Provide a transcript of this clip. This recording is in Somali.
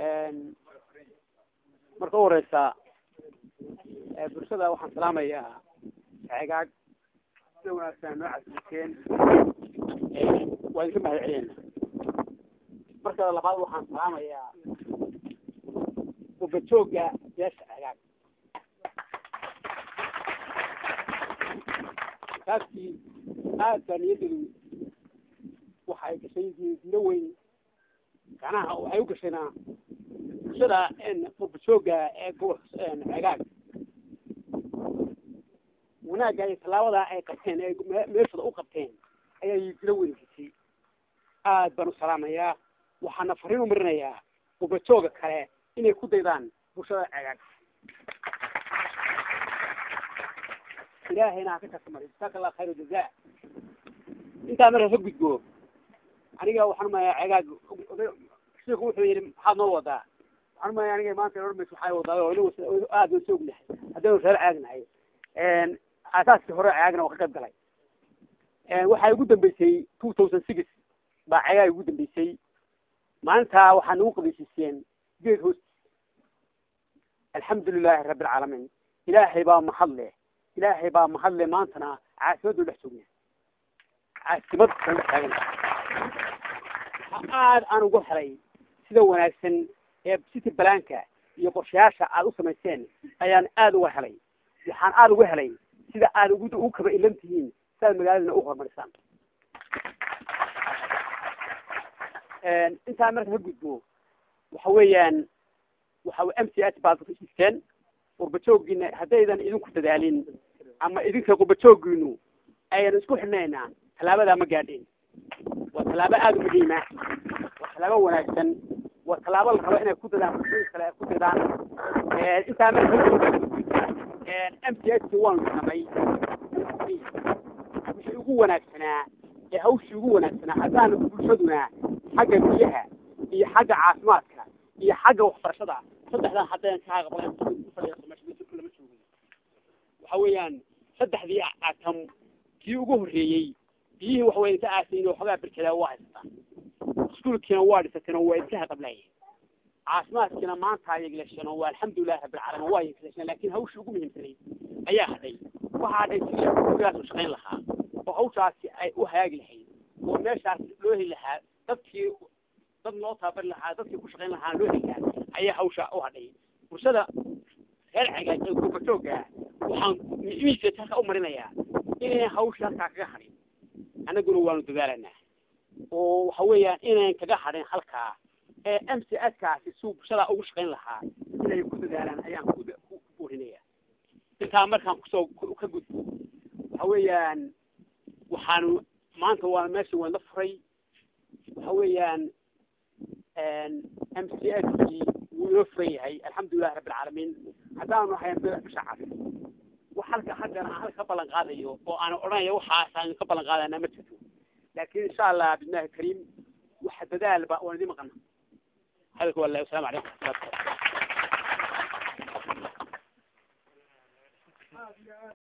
marka u horeysa bulshada waxaan salaamayaa cegaag sida wanaagsan noo casiseen waa idinka mahad celiyena marka labaad waxaan salaamayaa ubajooga beesha cegaag kaasi aad baa niyadadu waxa ay gashay dilo weyn ganaha waxay u gashayna bulshada ubajooga ee gobolka cegaag wanaagga iyo tallaabada ay qabteen ee meeshooda u qabteen ayaa dilo weyn gashay aad baan u salaamayaa waxaana fariin u marinayaa ubajooga kale inay ku daydaan bulshada cegaag ilaahayna ha ka kasmari jasaaka allah khayr jaza intaa markaa ka gudbo aniga waxaan umayaa cegaag shiku wuxuu yidhi maxaad noo wadaa waxaan umaya aniga maanta ormas waxay wadaa aad waan soognahay haddaynu reer ceegnahay aasaaskii hore cegaagna waa ka qayb galay waxaa ugu dambeysay two thousand six baa cegaag ugu dambeysay maalintaa waxaa nagu qabaysiiseen geed hoosti alxamdu lilahi rabbi alcaalamiin ilaahay baa mahad leh ilaahay baa mahad leh maantana caasimaddu dhex joogna caasimad aan dhex taagan aad aan uga helay sida wanaagsan ee city balaanka iyo qorshayaasha aad u samayseen ayaan aad uga helay waxaan aad uga helay sida aad ugu ugu kaba ilan tihiin si aad magaaladana u horumarisaan intaa marka ka gudbo waxa weeyaan waxa m c h baad isteen qurbajoogiina haddaydan idinku dadaalin ama idinka qurbajoogiinu aydan isku xidhnaynaa tallaabadaa ma gaadhin waa tallaabo aada u muhiima waa tallaabo wanaagsan waa tallaabo la rabo inay ku dadaan bulshooyin kale ay ku dadaan intaa marka m c h waanu samay wixii ugu wanaagsanaa ee hawshii ugu wanaagsanaa haddaan bulshaduna xagga biyaha iyo xagga caafimaadka iyo xagga waxbarashada saddexdan haddaan ka aqbalan lama joogo waxa weeyaan saddexdii atam kii ugu horreeyey biyihii waxa weya ka aasayin oo xogaa berkedaa waa haysataan iskuulkiina waa dhisateen oo waa idinka haqablaayeen caafimaadkiina maanta yegleesheen oo waa alxamdulilahi rabbilcaalamiin waa yegleesheen laakiin hawshii ugu muhiimsanayd ayaa hadhay waxaa hadhay sidii gurigaas u shaqayn lahaa oo hawshaasi ay u hagaagi lahayd oo meeshaas loo heli lahaa dadkii dad loo taabari lahaa dadkii ku shaqayn lahaa loo heli lahaa ayaa hawsha u hadhay bulshada reer cagaag ee gurbatooga waxaan imiisa halka u marinayaa inay hawsha halkaa kaga hadhin annaguna waanu dadaalanaa oo waxa weeyaan inayn kaga hadhin halkaa ee m c s kaasi suu bulshada ugu shaqayn lahaa inay ku dadaalaan ayaan ku buurinaya intaa markaan kusoo ka gudbo waxa weeyaan waxaanu maanta waa meesha waana furay waxa weeyaan m c s kii wuu inoo furan yahay alxamdulilahi rabbi alcaalamiin haddaanu ahayn bisha cas wax halka haddana aan halka ka ballan qaadayo oo aan odhanaya waxaasaan ka ballan qaadana ma jirto laakiin insha allah bismillahi kariim waxa dadaal ba waan idin maqana hadalka wallahi wasalaamu calaykum waraxmatullahi